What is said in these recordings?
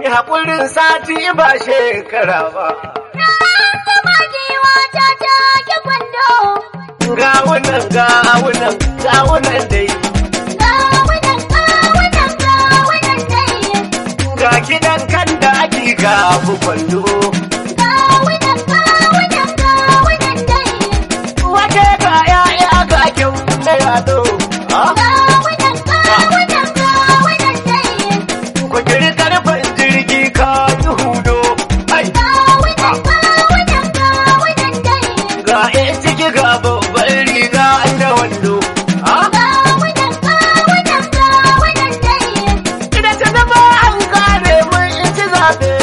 Mi haƙurin sati ba shekara ba. Sama giwa ta take kwando. Gawunan gawunan gawunan dai. Gawunan gawunan gawunan dai. Ga kidan kan da ake gafu kwando. Gawunan gawunan gawunan dai. Wace ga ya'ya ga kyau na yado. Ah, Gawunan gawunan gawunan dai. Ku kiri karfin jirgi ka yi hudo. Ai, Gawunan gawunan gawunan dai. ga ‘yan ciki ga babban riga da wando. Ah, Gawunan gawunan gawunan dai. Ina ta zama an kare mun ci zaɓe.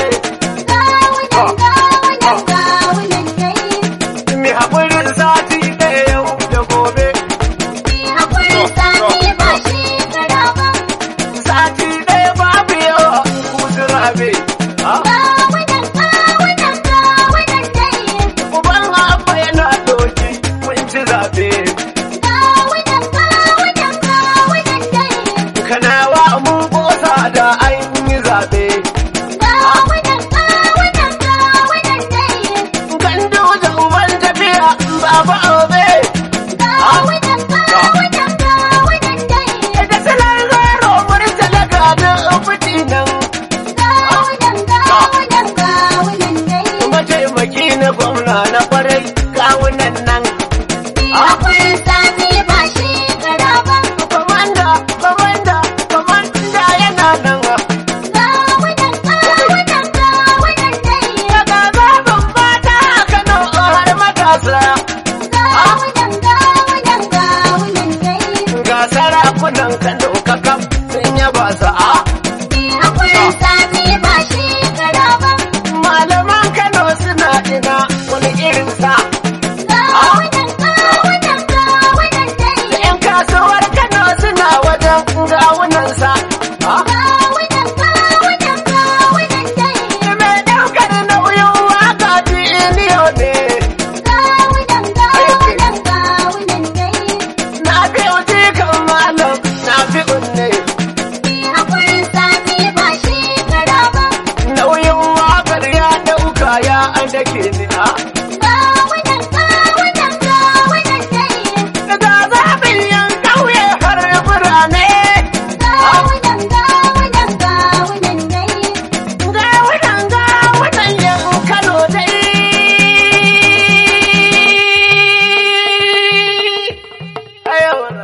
Gawunan gawunan gawunan dai. Mi haƙurin sati ɗaya yau da gobe. Ni haƙuri sati ba shekara ba. Sati ɗaya babu yawa kutu rabe. Ah, Gawunan gawunan gawunan dai. Uban abba yana doki mun ci zaɓe. Gawunan gawunan gawunan dai. Kanawa mun kosa da an yi zaɓe. Gawunan gawunan gawunan dai. Gandu da uban tafiya baba obe. Gawunan gawunan gawunan dai. Da salar zaro murtala ga da fiti nan. Gawunan gawunan gawunan dai. Mataimaki na gwamna na kwarai kawunan nan. Ni haƙuri sati ba shekara ba. Komanda, komanda, komanda yana nan. Gawunan gawunan gawunan dai. Daga babin mata a Kano har matasa. Gawunan gawunan gawunan dai. Ga sarakunan Kano kakam sun yaba sa'a. Ni haƙuri sati ba shekara ba. Malaman Kano suna ina wani irin sa. Gawunan gawunan gawunan dai. ‘Yan kasuwar Kano suna wajen gawunan sa. Gawunan gawunan gawunan dai. Mai ɗaukar nauyin waka biliyo ne. Gawunan gawunan gawunan dai. Na fi uji kan malam, na fi unne. Ni haƙuri sati ba shekara ba. Nauyin wakar ya ɗauka ya dake ni a. Gawunan gawunan gawunan dai. Daga zaɓin yan ƙauye har birane. Gawunan gawunan gawunan dai. Gawunan gawunan yan Kano dai. Ayawana.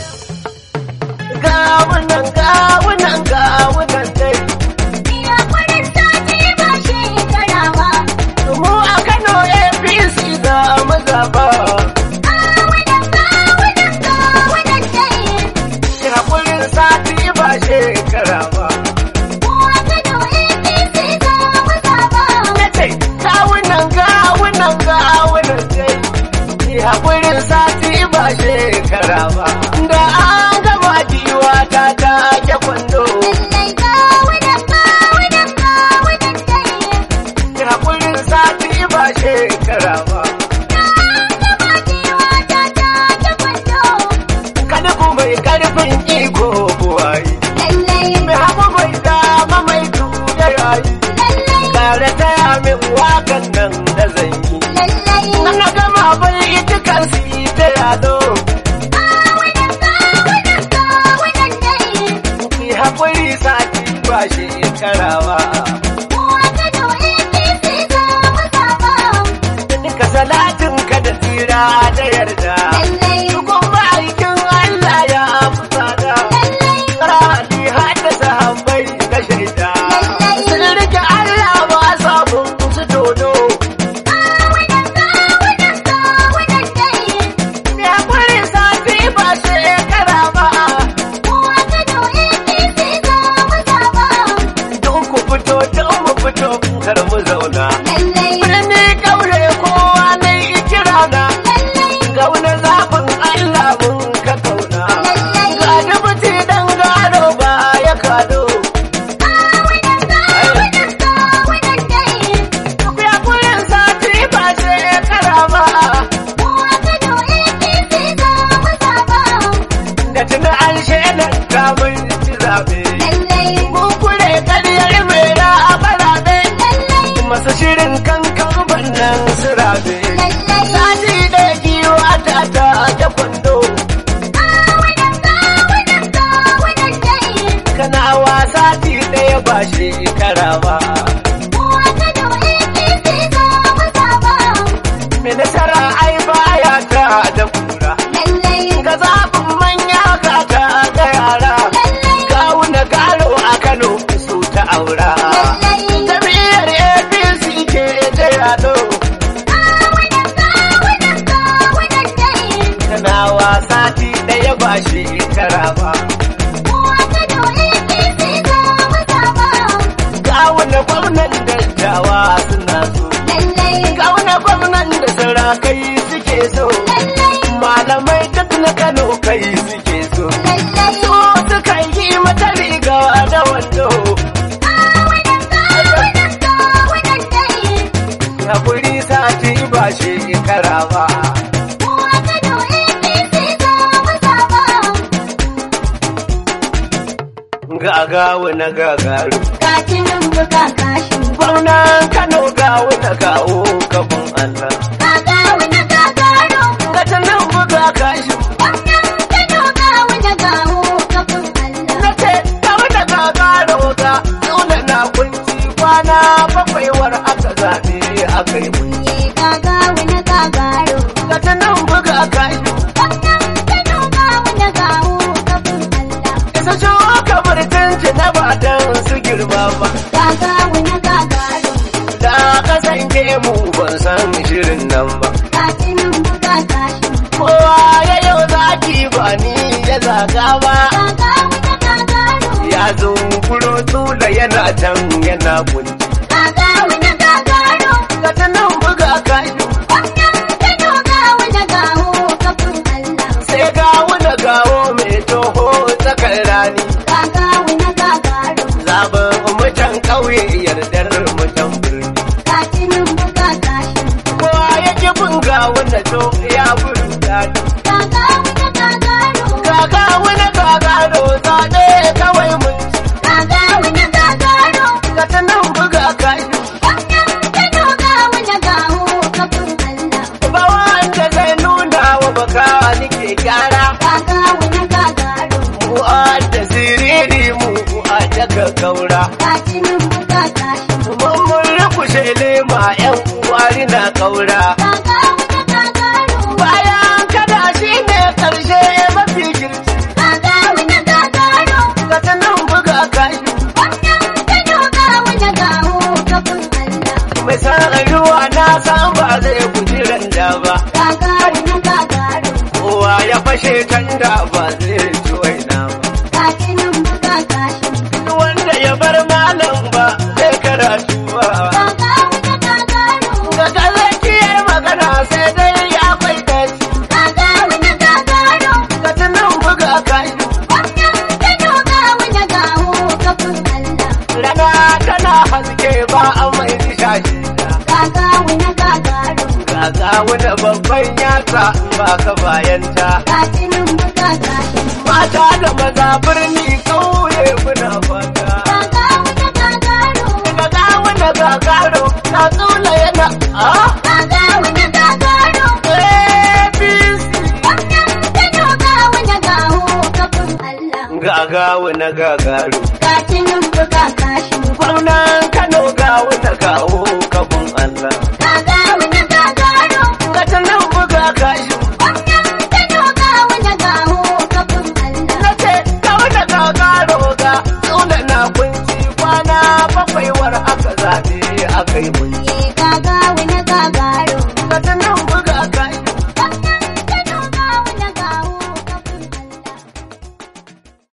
Gawunan gawunan gawunan dai. Ni haƙuri sati ba shekara ba. Mu a Kano APC za mu zaɓa. Gawunan gawunan gawunan dai. Haƙurin sati ba shekara ba. Kowa Kano APC za mu zaba. Nace gawunan gawunan gawunan dai. Haƙurin sati ba shekara ba. Da an gama jiwa ta take kwando. Lallai gawunan gawunan gawunan dai. Haƙurin sati ba shekara ba. Gama jiwa ta take kwando. Kada ku mai ƙarfin iko buwayi. Lallai, Mai hagu mai dama mai tuya yayi. lallai, Tare taya min wakan nan da zan yi. lallai. Na gama bai ita kan su yi ta yado. Gawunan gawunan gawunan dai. Ki haƙuri sati ba shekara ba. Kowa Kano APC za mu zaba. Duka salatin ka da tsira da yarda. Lallai, Dukun ma'aikin Allah ya amsa da. lallai, Rani hada sahabbai na shaida. Lallai. Sun rike Allah ba sabon su dodo. gawunan gawunan gawunan dai. Ki haƙuri sati ba shekara ba. Kowa Kano APC za mu zaba. Don ku fito ba shekara ba. Kowa Kano APC za mu zaba. Mai nasara ai baya ta da kura. Lallai, Ga zaɓin manya kaka da yara. lallai, Kawuna garo a Kano su ta aura. lallai. Jami'ar APC ke da yado. Kawunan kawunan kawunan dai. Tana wasa ti ɗaya ba shekara ba. Kowa Kano APC za mu zaba. Kawuna gwamnan dattawa suna so. Lallai, Kawuna gwamnan da sarakai suke so. lallai, Malamai duk na Kano kai suke so. lallai. So suka yi mata riga da wando. Kawunan kawunan kawunan dai. Ya kuri sati ba shekara ba. Kowa Kano APC za mu zaba. Gagawu na gagaru. Kacinin buga kashi. Gwamnan Kano gawo na kawo kafin Allah. Gagawu na gagaro. Gatanin buga kashi. Wannan Kano gawu na gawo kafin Allah. Na ce, gawo na gagaro ga nuna na kunci kwana bakwaiwar aka zaɓe aka yi mun. Ye gagawu na gagaro. Gatanin buga kashi. Wannan Kano gawu na gawo kafin Allah. Isa jo kamar tunci na batan su girma ba. Gagawu na gagaro. Da kasance mu ban san shirin nan ba. Kacinin buga kashi. Kowa ya yau zaki ba ni ya zaga ba. Gagawu na gagaro. Ya zo kuro tula yana can yana kunci. Gagawu na gagaro. Ka ta nan buga kashi Wannan Kano gawu na gawo kafin Allah. sai ga wani gawo mai toho tsakar rani. Gagawu na gagaro. Zaben mutan ƙauye yardar mutan birni. Kacinin buga kashi. Kowa ya ki bin gawo na to ya buru dani. Gagawu na gagaro. Kaka wani gagaro zaɓe kawai mun ci. Gagawu na gagaro. Ka ta nan buga kashi Wannan Kano gawu na gawo kafin Allah. ba wanda zai nuna wa baka nike gyara. Gagawu na gagaro. Mu a da siriri mu a daga gaura. Kacinin buga kashi. Mun mun rukushe lema yan uwari na kaura. Gagawu na gagaro. Bayan kada shi ne karshe mafi girki. Gagawu na gagaro. Ka ta nan buga kashi. Wannan Kano gawu na gawo kafin Allah. Mai san ruwa na san ba zai guji randa ba. Gagawu na gagaro. Kowa ya fashe tanda ba zai ci waina ba. Kacinin buga kashi. Duk wanda ya bar malam ba zai karatu ba. Gagawu na gagaro. Ga gazakiyar magana sai dai ya bai dace. Gagawu na gagaro. Ka ta nan buga kashi. Wannan Kano gawu na gawo kafin Allah. Rana tana haske ba a mai shashi. Gagawu na gagaro. Gaga wani babban yatsa ba ka bayanta. Kacinin buga kashi. Mata da maza birni kauye muna fata. Gagawu na gagaro. Gaga wani gagaro na tsula yana a Gagawu na gagaro. APC. Wannan Kano gawu na gawo kafin Allah. Gaga wani gagaro. Kacinin buga kashi. Gwamnan Kano ga wata kawo kafin Allah. Gagawu na gagaro. Ga ta nan buga kashi. Wannan Kano gawu na gawo kafin Allah. Na ce ga wata gagaro ga tsula na kunci kwana bakwai war aka zaɓe aka yi mun.